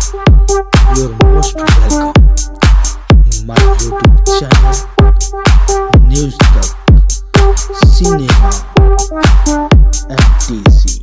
You're most welcome in my YouTube channel, News Talk, Cinema, MTC.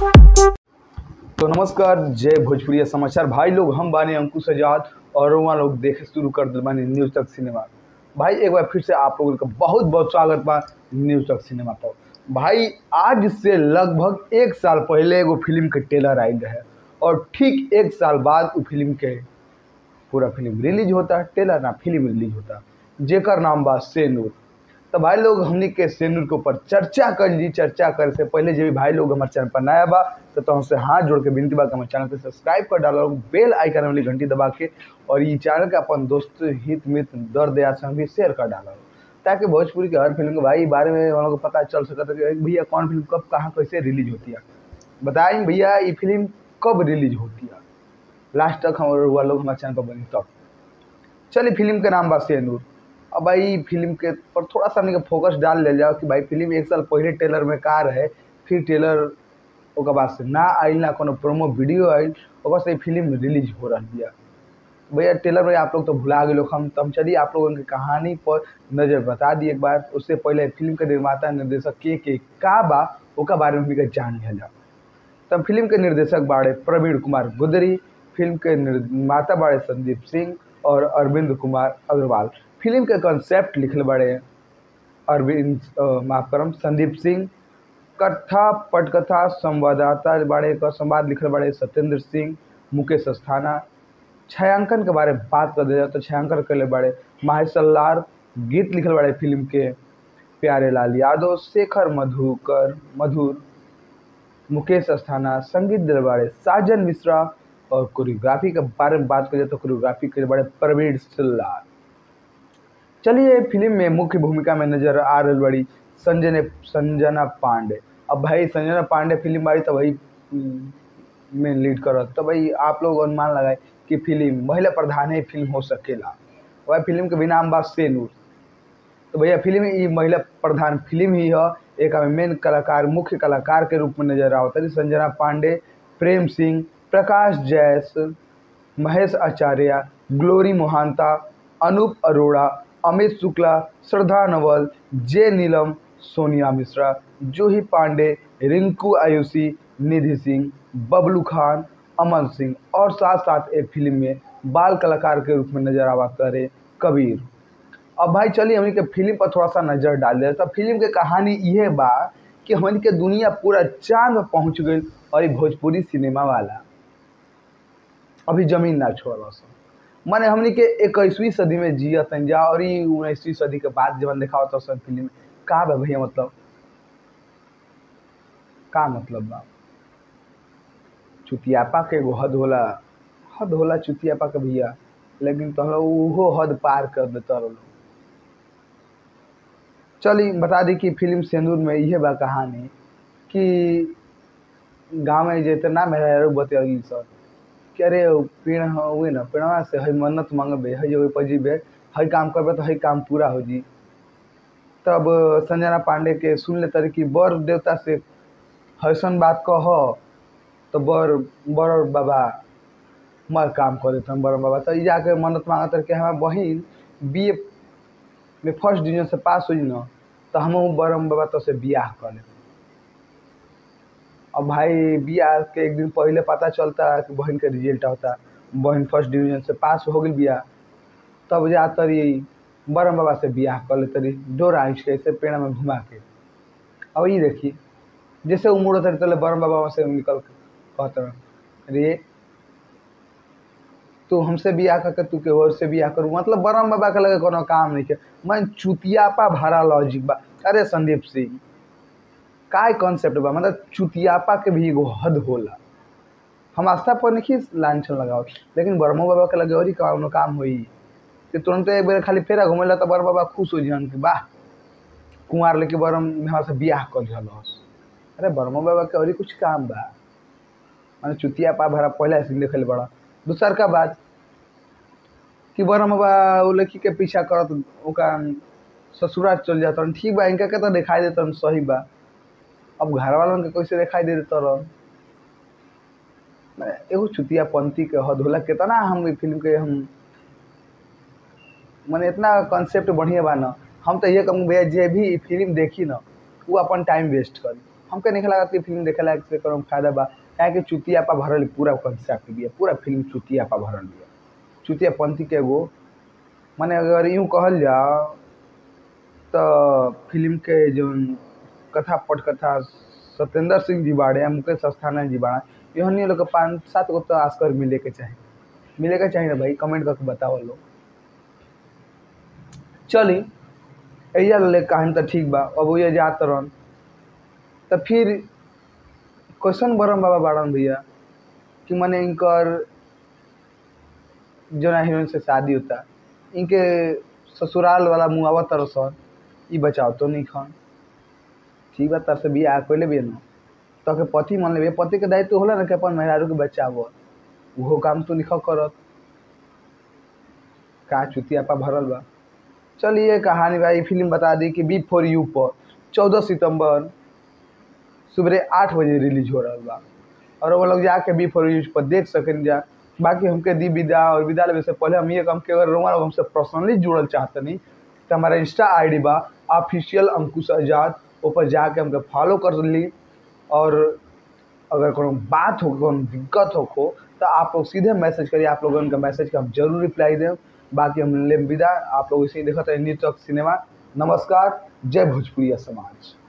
तो नमस्कार जय भोजपुरी समाचार भाई लोग हम बानी अंकुश आजाद और वहाँ लोग देखे शुरू कर दिल बानी न्यूज़ तक सिनेमा भाई एक बार फिर से आप लोगों का बहुत बहुत स्वागत बा न्यूज़ तक सिनेमा पर भाई आज से लगभग एक साल पहले एगो फिल्म के ट्रेलर आयल है और ठीक एक साल बाद वो फिल्म के पूरा फिल्म रिलीज होता ट्रेलर ना फिल्म रिलीज होता जेकर नाम बा सेनूर तो भाई लोग हमने के सेनूर के ऊपर चर्चा कर ली चर्चा करे से पहले जो भी भाई लोग हमारे चैनल पर नया बा तो तो हमसे हाथ जोड़ के विनती बा कि हमारे चैनल को सब्सक्राइब कर डालो बेल आइकन वाली घंटी दबा के और ये चैनल के अपन दोस्त हित मित्र दर्द या संग भी शेयर कर डालो ताकि भोजपुरी के हर फिल्म के भाई बारे में हम लोग को पता चल सकता है कि भैया कौन फिल्म कब कहाँ कैसे रिलीज होती है बताएं भैया ये फिल्म कब रिलीज होती है लास्ट तक हम हुआ लोग हमारे चैनल पर बनी तब चलिए फिल्म के नाम बा सेनूर अब भाई फिल्म के पर थोड़ा सा हमने फोकस डाल ले जाओ कि भाई फिल्म एक साल पहले ट्रेलर में का रहे फिर ट्रेलर ओकर बाद से ना आइल ना कोनो प्रोमो वीडियो आइल ओकर से फिल्म रिलीज हो रहा बिया भैया ट्रेलर में आप लोग तो भुला गए लोग हम तो हम चलिए आप लोगों की कहानी पर नज़र बता दिए एक बार उससे पहले फिल्म के निर्माता निर्देशक के के का बा ओकर बारे में हमनी के जान लिया जाओ तब फिल्म के निर्देशक बाड़े प्रवीण कुमार गुदरी फिल्म के निर्माता बाड़े संदीप सिंह और अरविंद कुमार अग्रवाल फिल्म के कॉन्सेप्ट लिखल बाड़े अरविंद अ, माफ करम संदीप सिंह कथा पटकथा संवाददाता बाड़े का संवाद लिखल बाड़े सत्येंद्र सिंह मुकेश अस्थाना छायांकन के बारे में बात कर दिया तो छायांकन कर बाड़े माहेशल्लार गीत लिखल बाड़े फिल्म के प्यारे लाल यादव शेखर मधुकर मधुर मुकेश अस्थाना संगीत दिल बाड़े साजन मिश्रा और कोरियोग्राफी के बारे में बात करें तो कोरियोग्राफी के बारे प्रवीण सिल्लार चलिए फिल्म में मुख्य भूमिका में नजर आ रही बड़ी संजय संजना पांडे अब भाई संजना पांडे फिल्म बाड़ी तो भाई में लीड करत तो भाई आप लोग अनुमान लगाए कि फिल्म महिला प्रधान ही फिल्म हो सकेला वह फिल्म के भी नाम बा सेनूर तो भैया फिल्म ये महिला प्रधान फिल्म ही है एक हमें मेन कलाकार मुख्य कलाकार के रूप में नजर आवता है संजना पांडे प्रेम सिंह प्रकाश जैस महेश आचार्य ग्लोरी मोहांता अनूप अरोड़ा अमित शुक्ला श्रद्धा नवल जे नीलम सोनिया मिश्रा जूही पांडे रिंकू आयुषी निधि सिंह बबलू खान अमन सिंह और साथ साथ एक फिल्म में बाल कलाकार के रूप में नजर आवा करे कबीर अब भाई चलिए हमनी के फिल्म पर थोड़ा सा नजर डाल दे तो फिल्म के कहानी ये बा कि हमनी के दुनिया पूरा चांद पर पहुंच गई और ये भोजपुरी सिनेमा वाला अभी जमीन ना छोड़ माने हमनी के इक्कीसवीं सदी में जियत हैं जा और ये उन्नीसवीं सदी के बाद जब देखा होता सब फिल्म में का बा भैया मतलब का मतलब बा चुतियापा के एगो हद होला हद होला चुतियापा के भैया लेकिन तो उहो हद पार कर देता लोग चली बता दी कि फिल्म सिंदूर में यह बा कहानी कि गाँव में जितना मेहरा बतियागी सर कि अरे उ पेड़ हुए ना पेड़वा से हई मन्नत मांगबे हई जगह पर जीबे हई काम करबे तो हई काम पूरा हो जी तब संजना पांडे के सुन ले तरी कि बर देवता से हसन बात कह तो बर बर बाबा मर काम कर देते हम बड़ बाबा तो ई जाके मन्नत मांगत रहे कि हमार बहिन बी ए में फर्स्ट डिवीजन से पास हुई ना तो हम बरम बाबा तो से बियाह कर ले अब भाई बियाह के एक दिन पहले पता चलता कि बहन के रिजल्ट होता बहन फर्स्ट डिवीजन से पास हो गई बियाह तब जा तरी बरम बाबा से बियाह कर ले तरी डोरा आँच के ऐसे पेड़ में घुमा के अब ये देखिए जैसे उम्र होता तले बरम बाबा से निकल के कहते रे तू हमसे बियाह करके तू के और से बियाह करू मतलब बरम बाबा के लगे कोनो काम नहीं के मन चुतियापा भरा लॉजिक बा अरे संदीप सिंह काय कॉन्सेप्ट बा मतलब चुतियापा के भी एगो हद होला हम आस्था पर नहीं लांछन लगाओ लेकिन बरमो बाबा के लगे और ही कोनो काम होई कि तुरंत एक बेर खाली फेरा घुमेला तो बरम बाबा खुश हो जान कि वाह कुंवार लेके बरम यहाँ से बियाह कर दिहलस अरे बरमो बाबा के और ही कुछ काम बा माने चुतियापा भरा पहला सीन देखल बड़ा दूसर का बात कि बरम बाबा वो लड़की के पीछा करत ओका ससुराल चल जाता ठीक बा इनका के तो दिखाई देता सही बा अब घर वालों के कैसे दिखाई दे देता रह एगो चुतिया पंथी के हद होला कितना हम ई फिल्म के हम माने इतना कॉन्सेप्ट बढ़िया बा ना हम तो ये कहूँ भैया जे भी ई फिल्म देखी ना वो अपन टाइम वेस्ट करी हमके नहीं लागत कि फिल्म देखे लायक से कोनो फायदा बा काहे कि चुतिया पा भरल पूरा कॉन्सेप्ट बिया पूरा फिल्म चुतिया पा भरल बिया चुतिया पंथी के एगो माने अगर यूँ कहल जाओ तो फिल्म के जौन कथा पटकथा सत्येंद्र सिंह जी बाड़े या मुकेश अस्थाना जी बाड़ा इहनी लोग के पाँच सात गो तो आस्कर मिले के चाही मिले के चाही ना भाई कमेंट करके बताओ लोग चली एजा ले कहानी तो ठीक बा अब ये जात रहन तो फिर क्वेश्चन बरम बाबा बाड़न भैया कि मने इनकर जोना हीरोइन से शादी होता इनके ससुराल वाला मुआवा तरसन ई बचाव तो नहीं खान ठीक बा तर से बियाह कैले भी ना तो के पति मान लेबे पति के दायित्व होला ना कि अपन मेहरारू के बचाव उहो काम तो निखा करत का चुतिया पा भरल बा चलिए कहानी भाई फिल्म बता दी कि बी फॉर यू पर चौदह सितंबर सुबह आठ बजे रिलीज हो रहा बा और वो लोग जाके बी फॉर यू पर देख सकें जा बाकी हमके दी विदा और विदा लेवे से पहले हम ये कम के अगर रोमा लोग हमसे पर्सनली जुड़ल चाहतनी तो हमारा इंस्टा आईडी बा ऑफिशियल अंकुश आजाद ऊपर जाके हमके फॉलो कर ली और अगर कोनो बात हो कोनो दिक्कत हो को तो आप लोग सीधे मैसेज करिए आप लोगों का मैसेज का हम जरूर रिप्लाई दें बाकी हम ले विदा आप लोग इसे देखते हैं न्यूज तक सिनेमा नमस्कार जय भोजपुरिया समाज